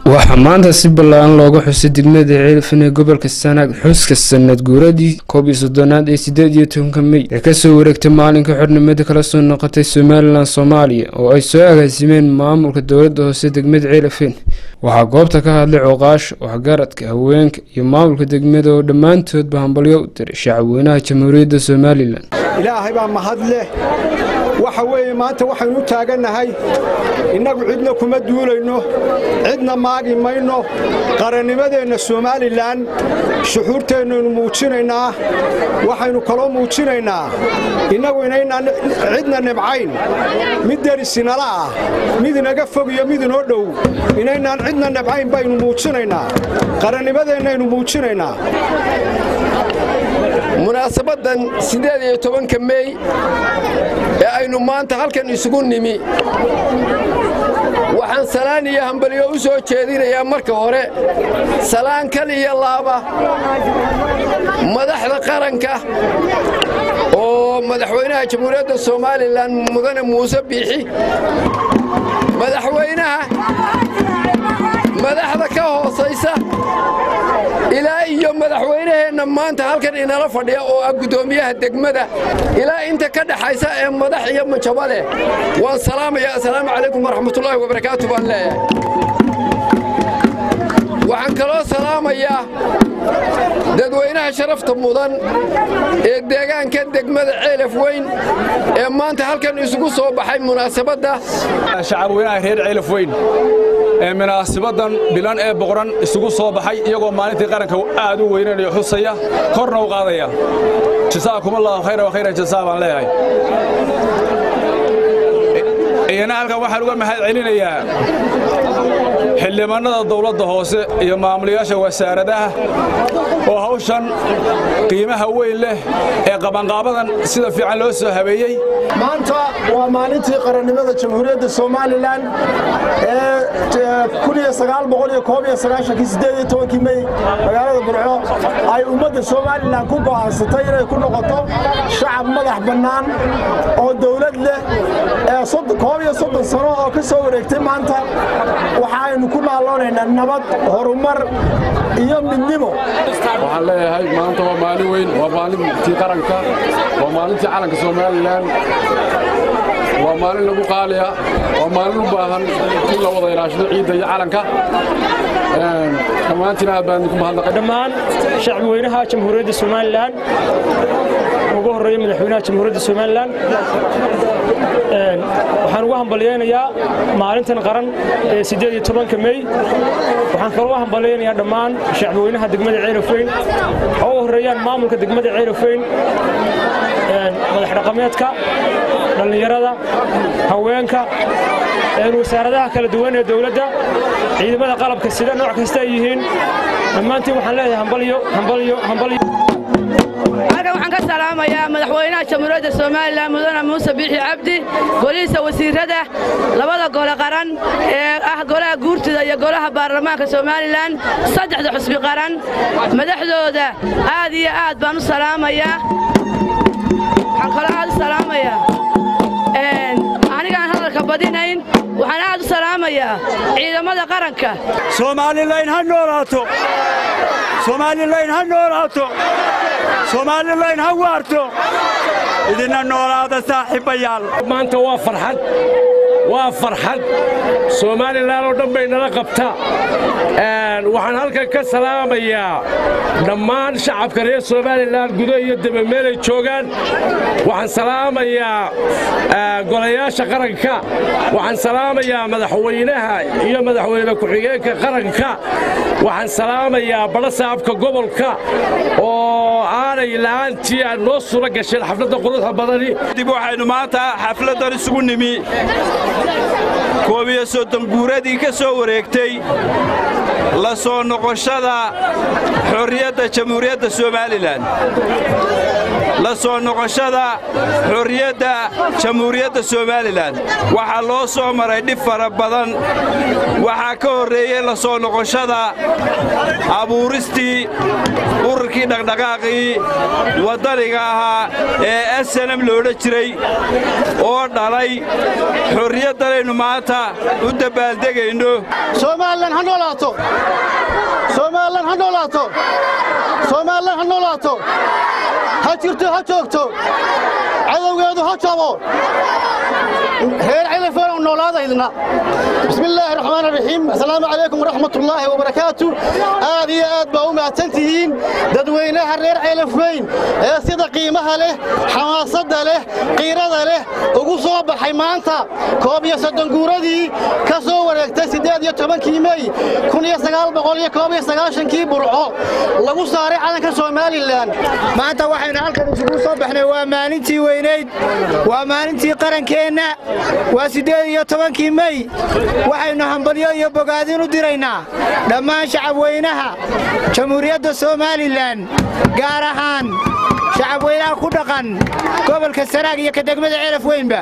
waxaa maanta si ballaaran looga xusay degmada ceelfan ee gobolka sanaag xuska sanad guuradii koob iyo soddonaad ee siddeed iyo tobanka mey ee kasoo wareegtay maalinka xornimada kala soo noqotay somalilan soomaaliya oo ay soo agaasimeen maamulka dowladda hoose degmada ceelafeen waxaa goobta ka hadlay cooqaasha waxgaradka haweenka iyo maamulka degmada oo dhammaantoodba hambalyo u diray shacabweynaha jamhuuriyadda somalilan ilaahay baa mahad leh waxa weeye maanta waxaynu u taagannahay innagu cidna kuma duulayno cidna maagi mayno qarannimadeenna somalilan shuxuurteennaynu muujinaynaa waxaynu kaloo muujinaynaa innagu inaynaan cidna nibcayn mid derisinala ah mid inaga fog iyo mid inoo dhow inaynaan cidna nibcayn baynu muujinaynaa qarannimadeennaynu muujinaynaa munaasabadan siddeed iyo tobanka mey ee aynu maanta halkan isugu nimi waxaan salaan iyo hambalyo u soo jeedinayaa marka hore salaan kal iyo laaba madaxda qaranka oo madaxweynaha jamhuuriyadda somalilan mudane muuse biixi madaxweynaha madaxda ka hoosaysa ilaa iyo madaxweynaheenna maanta halkan inala fadhiya oo ah guddoomiyaha degmada ilaa inta ka dhaxaysa ee madax iyo majabo leh waan salaamaya assalaamu calaykum waraxmatullaahi wabarakaatu baan leeyahay waxaan kaloo salaamayaa dadweynaha sharafta mudan ee deegaanka degmada ceelaf weyn ee maanta halkan isugu soo baxay munaasabadda shacabweynaha reer ceelaf weyn ee munaasibadan bilan ee boqoran isugu soo baxay iyagoo maalintii qaranka aad u weynanayo xusaya korna u qaadaya jasaakumallaahu khayra wa khayra jasaa baan leeyahay iyana halkan waxaan uga mahad celinayaa xildhibaannada dawladda hoose iyo maamulayaasha wasaaradaha oo hawshan qiimaha weyn leh ee qabanqaabadan sida fiican loo soo habeeyey maanta waa maalintii qarannimada jamhuuriyadda somalilan ee mey magaalada burco ay ummadda somalilan ku go'aansatay inay ku noqoto shacab madax bannaan oo dawlad leh ee koob iyo soddon sano oo ka soo wareegtay maanta waxaaynu ku naaloonaynaa nabad horumar iyo midnimo waxaan leeyahay maanta waa maalin weyn waa maalintii qaranka waa maalintii calanka somalilan waa maalin lagu qaaliya waa maalin u baahan in la wada ilaashado ciidda iyo calanka dhammaantiin aad baan idinku mahadnaqay dhammaan shacbweynaha jamhuuriyadda somalilan ugu horreeya madaxweynaha jamhuuriyadda somalilan waxaan ugu hambalyaynayaa maalintan qaran ee siddeed iyo tobanka mey waxaan kaloo hambalyaynayaa dhammaan shacbweynaha degmada ceelofeyn oo u horreeyaan maamulka degmada ceelofeyn madax dhaqameedka dhallinyarada haweenka wasaaradaha kala duwan ee dowladda ciidamada qalabka sida nooc kasta ay yihiin dhammaantiin waxaan leeyahay hambalyo hambalyo hambalyo halkan waxaan ka salaamayaa madaxweynaha jamhuuriyadda somalilan mudane muuse biixi cabdi golihiisa wasiirrada labada gole qaran ee ah golaha guurtida iyo golaha baarlamaanka somalilan saddexda xusbi qaran madaxdooda aad iyo aad baan u salaamayaa waxaan kaloo aad u salaamayaa anigaan hadalka badinayn waxaan aad u salaamayaa ciidamada qaranka soomaalilayn ha noolaato soomaalilayn ha noolaato soomaalilayn ha waarto idinna noolaada saaxiibbayaal maanta waa farxad waa farxad somalilan oo dhan bay nala qabta waxaan halkan ka salaamayaa dhammaan shacabka reer somalilan gudo iyo debe meelay joogaan waxaan salaamayaa golayaasha qaranka waxaan salaamayaa madaxweynaha iyo madaxweyne ku-xigeenka qaranka waxaan salaamayaa badhasaabka gobolka oo aanay la'aantii aan noo sura gasheen xafladda quruxda badani dib waxaynu maanta xafladdan isugu nimi koob iyo soddon guuradii ka soo wareegtay la soo noqoshada xorriyadda jamhuuriyadda somalilan la soo noqoshada xorriyadda jamhuuriyadda somalilan waxaa loo soo maray dhib fara badan waxaa ka horreeyey la soo noqoshada abuuristii ururkii dhaqdhaqaaqii waddaniga ahaa ee asanam loodhan jiray oo dhalay xorriyaddanaynu maanta u dabbaaldegayno somalilan ha noolaato somalilan ha noolaato somalilan ha noolaato ha jirto ha joogto cadowgeedu ha jabo reer cilafeenow noolaadaydna bismi illaahi raxmaan raxiim assalaamu calaykum waraxmatullaahi wabarakaatu aad iyo aad baa u mahadsan tihiin dadweynaha reer ceelafweyn ee sida qiimaha leh xamaasadda leh qiirada leh ugu soo baxay maanta koob iyo soddon guuradii ka soo wareegtay siddeed iyo tobankii mey kun iyo sagaal boqol iyo koob iyo sagaashankii burco lagu saaray calanka somalilan maanta waxaynu halkan isugu soo baxnay waa maalintii weynayd waa maalintii qarankeenna waa siddeed iyo tobankii mey waxaynu hambalyo iyo bogaadin u diraynaa dhammaan shacabweynaha jamhuuriyadda somalilan gaar ahaan shacabweynaha ku dhaqan gobolka sanaag iyo ka degmada ceelaf weynba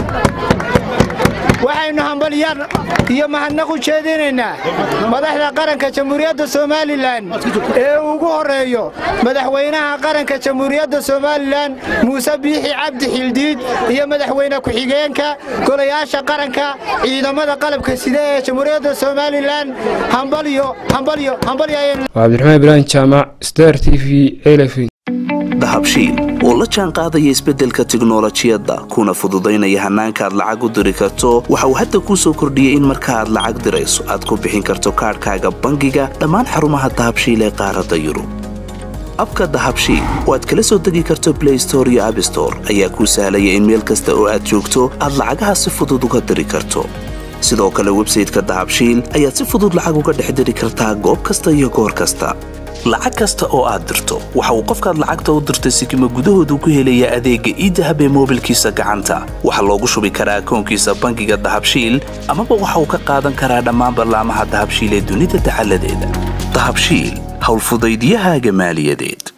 waxaynu hambalyan iyo mahadnaq u jeedinaynaa madaxda qaranka jamhuuriyadda somalilan ee ugu horreeyo madaxweynaha qaranka jamhuuriyadda somalilan muuse biixi cabdi xildiid iyo madaxweyne ku-xigeenka golayaasha qaranka ciidamada qalabka sida ee jamhuuriyadda somalilan hambalyo hambalyo hambalyo waa cabdiraxmaan ibraahim jaamac star t v elefin dahabshiil oo la jaan qaadaya isbeddelka tiknolojiyadda kuna fududaynaya hannaanka aad lacag u diri karto waxa uu hadda kuu soo kordhiyey in marka aad lacag dirayso aad ku bixin karto kaadhkaaga bangiga dhammaan xarumaha dahabshiil ee qaaradda yurub abka dahabshiil oo aad kala soo degi karto blay store iyo abstore ayaa kuu sahlaya in meel kasta oo aad joogto aad lacagaha si fudud uga diri karto sidoo kale websayteka dahabshiil ayaad si fudud lacag uga dhex diri kartaa goob kasta iyo goor kasta lacag kasta oo aad dirto waxa uu qofkaad lacagta u dirtay sikima gudahoodu ku helayaa adeegga iidahab ee moobilkiisa gacanta waxaa loogu shubi karaa akoonkiisa bangiga dahabshiil amaba waxa uu ka qaadan karaa dhammaan ballaamaha dahabshiil ee dunida dacaladeeda dahabshiil howlfudaydyahaaga maaliyadeed